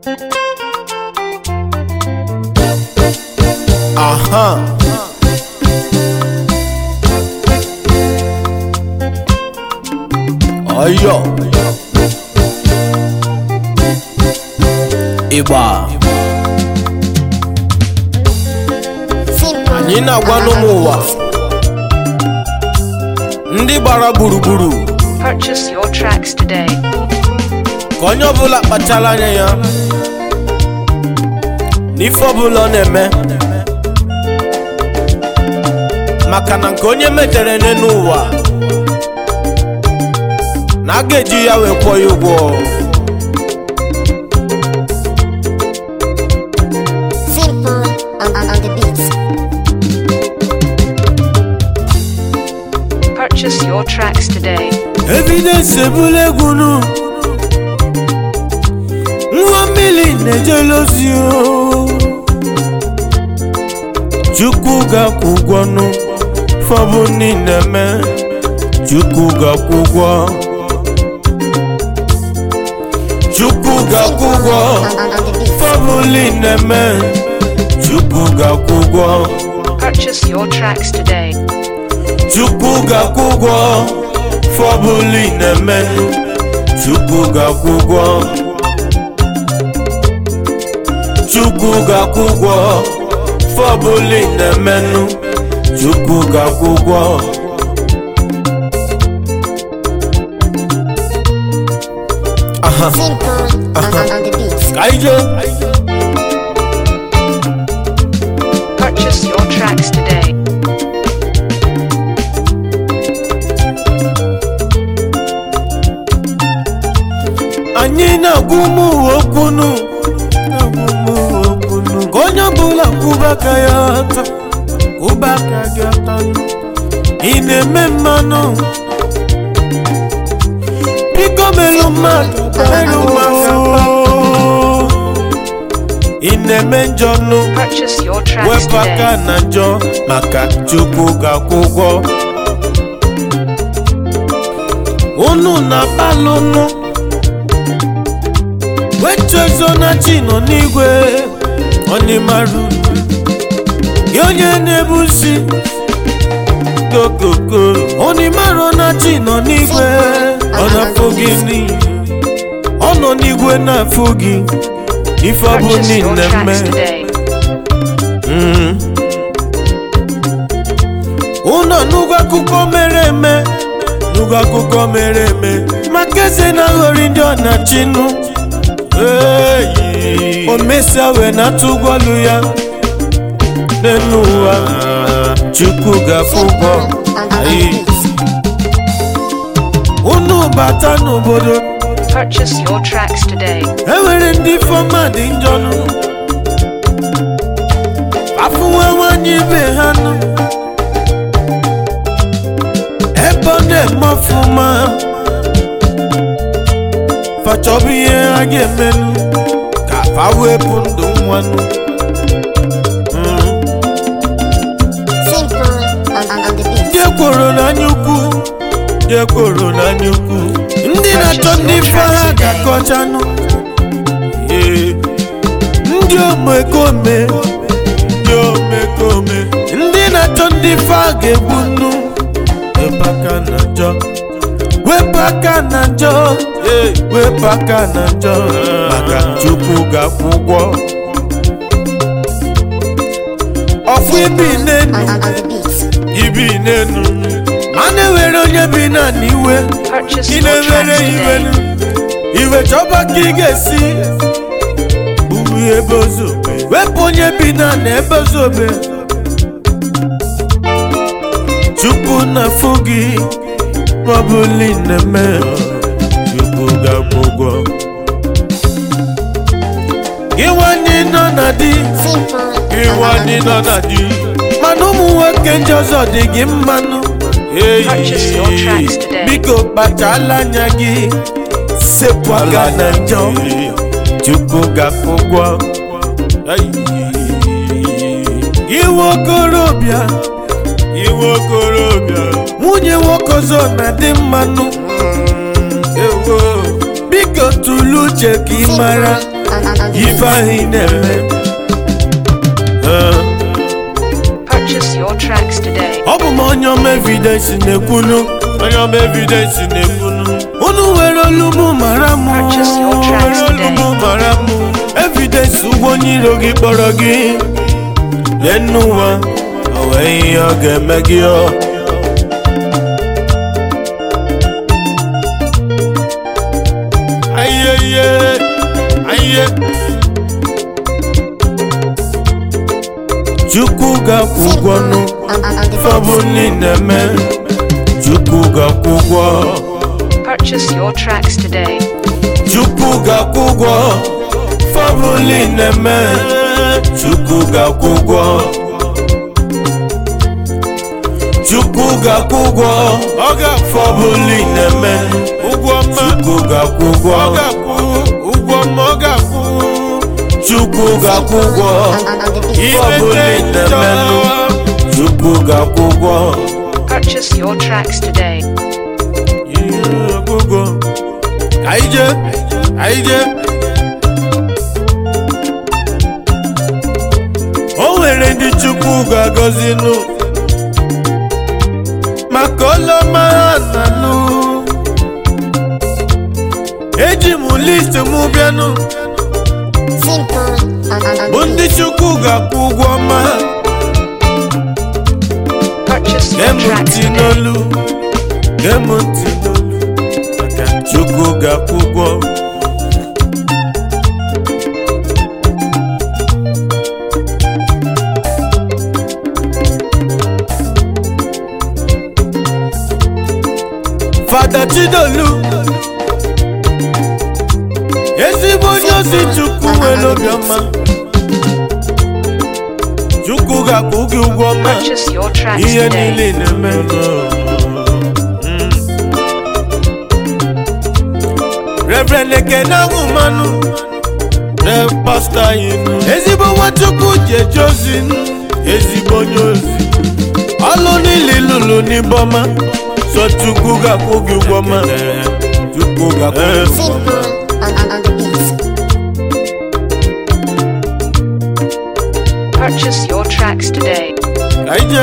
Aha. Ayo. Ịgba. Anyị na-agwa n'ụmụ ụwa ndị gbara gburugburu Purchase your tracks today. ka onye ọbụla kpachara anya ya n'ife ọbụla ọ na-eme maka na nke onye metere n'elu ụwa na a ga-eji ya wee kwụọ ya ụgwọ Simple on, on, on the beats. Purchase your tracks today. evidence ebula egwu nu nwa mmiri na-ejele ozi o chukwu ga-akwụ ụgwọ nụ fọbụ niile mee chukwu ga-akwụ ụgwọ chukwu ga-akwụ ụgwọ On, on, on the beats. fọbụ niile mee chukwu ga-akwụ ụgwọ Purchase your tracks today. chukwu ga-akwụ ụgwọ fọbụli na-eme chukwu ga-akwụ ụgwọ chukwu ga-akwụ ụgwọ fọbụli na-emenụ chukwu ga-akwụ ụgwọ aha Simple on, on, on the beats. ka anyị jee Purchase your tracks today. anyị na-agwa ụmụ uwe okwunu na-agwa ụmụ uwe okwunu ka onye ọbụla kwụba aka ya ọtọ kwụba aka gị ọtọ ị na-eme mmanụ biko melụ mmadụ melụ mmadụ ị na-eme njọ nụ Purchase your tracks wepụ aka today. na njọ maka chukwu ga-akwụ ụgwọ unu na-akpalụ nụ wechezo na chi nọ n'igwe onimaru gị onye na-ebusi kokoko onimaru na chi nọ n'igwe ọ na-afụ gị n'iyi ọ nọ n'igwe na-afụ gị ife ọ bụ Purchase your niile mme tracks today. Mm. unu anụgo akụkọ mere eme nụgo akụkọ mere eme maka eze na-aghọrị ndị ọ na-achịnụ Eyi. o mesia wee na-atụ ụgwọlụ ya n'elu ụwa chukwu ga-akwụ ụgwọ On, on, on the Ayi. beats. unu bata n'obodo Purchase your tracks today. enwere ndị fọma dị njọ nụ afụnwe nwanyị ibe ha nụ ebe ọ na-eme ọfụma fachọbụ ihe ha ga-emenụ ka fa wepụ ndụ nwanụ Mm. Simple on, on, on the beats. ndị ekworo n'anya ukwu ndị ekworo n'anya ukwu ndị na-achọ ndị ife ha ga-akọchanụ Ee. ndị omekome ndị omekome ndị na-achọ ndị ife ha ga-egbu nnu wepụ aka na njọ wepụ aka na njọ Ee, wepụ aka na njọ maka chukwu ga-akwụ ụgwọ ọfụ ibi n'enu On, on, on the beats. ibi n'enu ma na-ewere onye bi na n'iwe Purchase ị your na-ewere tracks iwe today. iwe chọba ka ị ga-esi ugwu ebe ozobe wepụ onye bi na na ebe ozobe chukwu na-afụ gị n'ọbụla ị na-eme chukwu ga-akwụ ụgwọ gị nwanyị nọ na di Simple gị on, on, on nwanyị the nọ beats. na di mana ụmụ nwoke ndị ọzọ dị gị mmanụ Purchase your tracks today. biko kpachala anya gị sepụ aka na njọ chukwu ga-akwụ ụgwọ iwe okorobịa iwe okorobịa nwunye nwoke ọzọ na-adị mmanụ ewo biko tụlụ uche ka ị mara On, on, on on the ife ahụ ị na-eme Eh, Purchase your tracks today. ọ bụ m onye ọma evidensi na-ekwunu onye ọma evidensi na-ekwunu unu were olu m mara m Purchase your tracks were olu m today. mara m evidensi ụgwọ onye iro gị kpọrọ gị lee n'ụwa o wee ihe ọ ga-eme gị ọ ayeye aye chukwu ga-akwụ ụgwọ nụ on, on, on the fọbụ beat. niile mee chukwu ga-akwụ ụgwọ Purchase your tracks today. chukwu ga-akwụ ụgwọ fọbụ niile mee chukwu ga-akwụ ụgwọ chukwu ga-akwụ ụgwọ fọbụ niile mee ụgwọ mma chukwu ga-akwụ ụgwọ ụgwọ mma ọ ga-akwụ chukwu ga-akwụ ụgwọ On, on, on the beat. fọbụ niile mee chukwu ga-akwụ ụgwọ Purchase your tracks today. ihe ọgwụgwọ ka anyị jee ka anyị jee o nwere ndị chukwu ga-agọzi nụ maka ọlọma ha nanụ eji m list m bịanụ Simple on, on, on bụ the ndị beat. chukwu ga-akwụ ụgwọ ọma ha Purchase gee your m tracks ntị today. n'olu gee m ntị n'olu maka chukwu ga-akwụ ụgwọ fada chidolu ezigbo onye ozi chukwu nwere obiọma chukwu ga-akwụ gị ụgwọ ọma Purchase your tracks ihe today. niile na-eme Reverend Ekene Ahụmanụ Rev Pasta anyị nụ. ezigbo nwachukwu ji eje ozi nụ. ezigbo onye ozi ọlụ niile lụrụ n'ibọma so chukwu ga-akwụ gị ụgwọ ọma chukwu ga-akwụ gị ụgwọ ọma Simple on, on, on the beat. Purchase your tracks today. Kaije.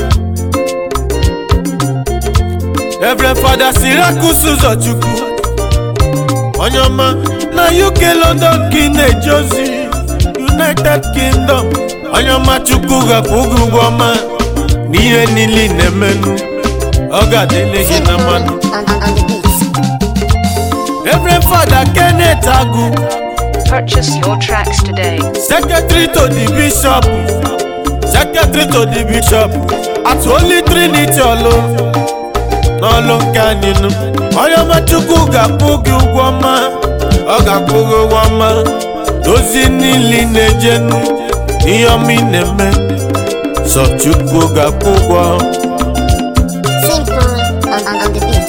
Reverend Father Sirakus Ụzọchukwu onye ọma na UK London ka ị na-eje ozi United Kingdom onye ọma Chukwu ga-akwụ gị ụgwọ ọma n'ihe niile ị na-emenụ ọ ga-adịle gị na Simple mmanụ on, on, on the beat. Reverend Father Kenneth Agụ Purchase your tracks today. Secretary to the Bishop Secretary to the Bishop at Holy Trinity ọlụ n'ọlụ nke anyị nụ onye ọma Chukwu ga-akwụ gị ụgwọ ọma ọ ga-akwụ gị ụgwọ ọma ozi niile ị na-eje nụ ihe ọma ị na-eme sọ Chukwu ga-akwụ ụgwọ Simple on, on, on the beat.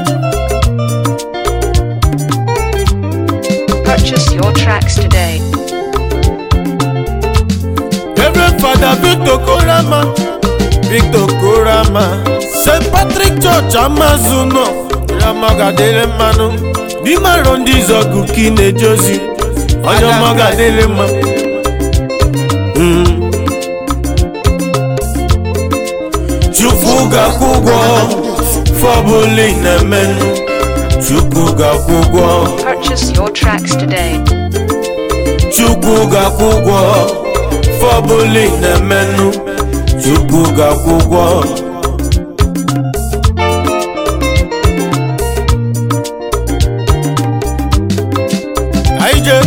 Purchase your tracks today. Reverend Father Victor Korama Victor Korama St. Patrick Church Amazuno Rama gadere mmanụ n'ime arọ ndị izọgụ ka ị na-eje ozi onye ọma gadere mma Mm. Chukwu ga-akwụ ụgwọ fọbụla ị na-emenụ Chukwu ga-akwụ ụgwọ Purchase your tracks today. Chukwu ga-akwụ ụgwọ fọbụla ị na-emenụ Chukwu ga-akwụ ụgwọ anyị je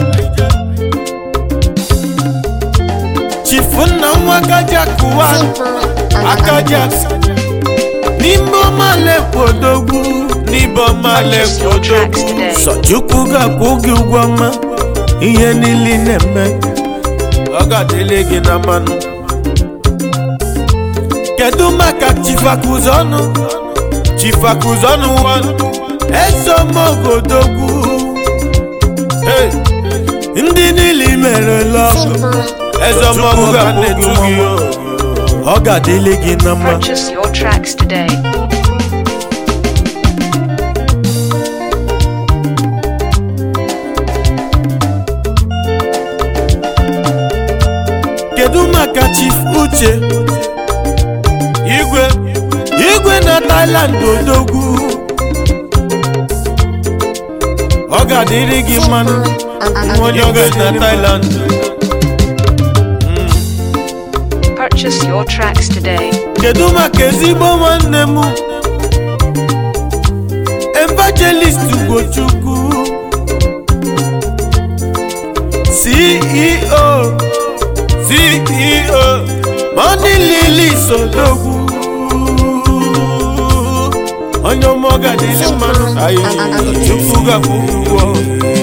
chifu nna nwa akaja kụwa Simple on, on, on the akaja beat. n'ime ọmalekwu odogwu n'ibe ọmalekwu odogwu sọ Chukwu ga-akwụ gị ụgwọ ọma ihe niile ị na-eme ọ ga-adịle gị na mmanụ kedu maka chifakuzọnụ chifakuzọnụ wanụ ezomogodogwu Hey, ndị niile i merela ọgụ Simple. ezomogo ga-akwụ gị ụgwọ ọ ga-adịle gị na mma Purchase your tracks today. uche igwe igwe na Thailand odogwu ọ ga-adịrị gị mmanụ onye ọga na Thailand Purchase your tracks today. kedu maka ezigbo nwanne m evangelist ugochukwu ceo ceo money lili sodogwu onye ọmọga dịrị mmanụ ayi chukwu ga-akwụ ụgwọ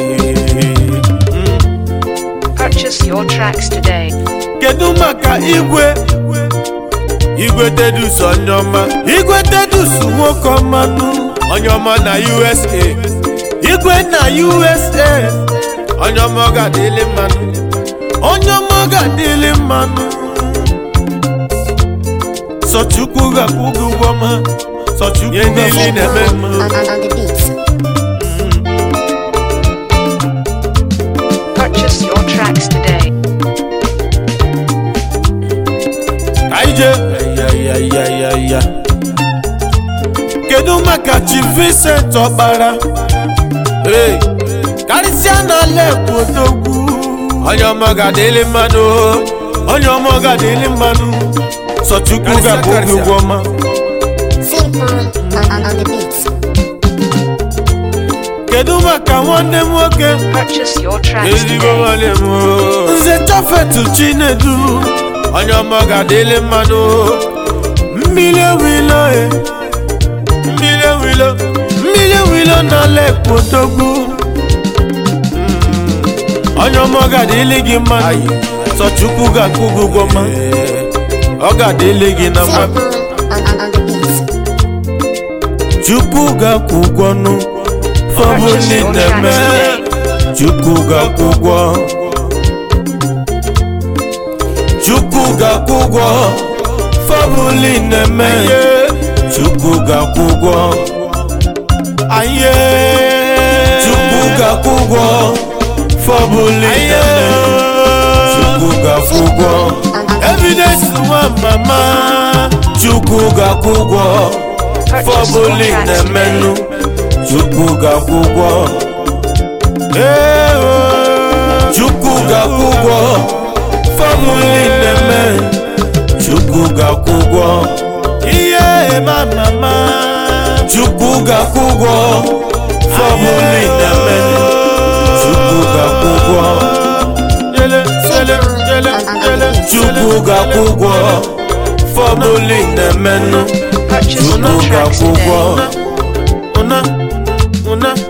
Purchase your tracks today. kedu maka igwe igwe tedus onye ọma igwe tedus nwoke ọmanụ onye ọma na usa igwe na usa onye ọma ọ ga-adịlị mmanụ onye ọma ọ ga-adịlị mmanụ sọchukwu ga-akwụ gị ụgwọ ma sọchukwu ga-akwụ na-eme mma on, on, on the beat. Purchase your tracks today. Aije ya kedu maka chi Vincent Ọkpara Hey, karịsịa n'ala ekwu odogwu onye ọma ga-adịlị mmanụ onye ọma ọ ga-adịlị mmanụ sọchukwu ga-abụ gị ụgwọ ọma Simple on, on, on the beat. kedu maka nwanne m nwoke Purchase your tracks ezigbo today. nwanne m o. nze chọfetu chinedu onye ọma ọ ga-adịlị mmanụ mmiri ewilo e mmiri ewilo mmiri ewilo n'ala ekpotogbu onye ọma ọ ga-adịlị gị mmanụ sọchukwu ga-akwụ gị ụgwọ ma ọ ga-adịlị gị na mma Simple on, on, on the beat. chukwu ga-akwụ ụgwọ nụ fọbụli na-eme chukwu ga-akwụ ụgwọ chukwu ga-akwụ ụgwọ fọbụli na-eme chukwu ga-akwụ ụgwọ aye chukwu ga-akwụ ụgwọ fọbụli na-eme chukwu ga-akwụ ụgwọ evidence nwa mama chukwu ga-akwụ ụgwọ Purchase your fọbụli tracks na-emenụ today. chukwu ga-akwụ ụgwọ Ee, oh. chukwu ga-akwụ ụgwọ fọbụli na-eme chukwu ga-akwụ ụgwọ ihe ma mama chukwu ga-akwụ ụgwọ fọbụli na-eme chukwu ga-akwụ ụgwọ Yele, yele, yele, yele. chukwu ga-akwụ ụgwọ fọbụli na-emenụ Purchase chukwu your tracks ga-akwụ ụgwọ today. una una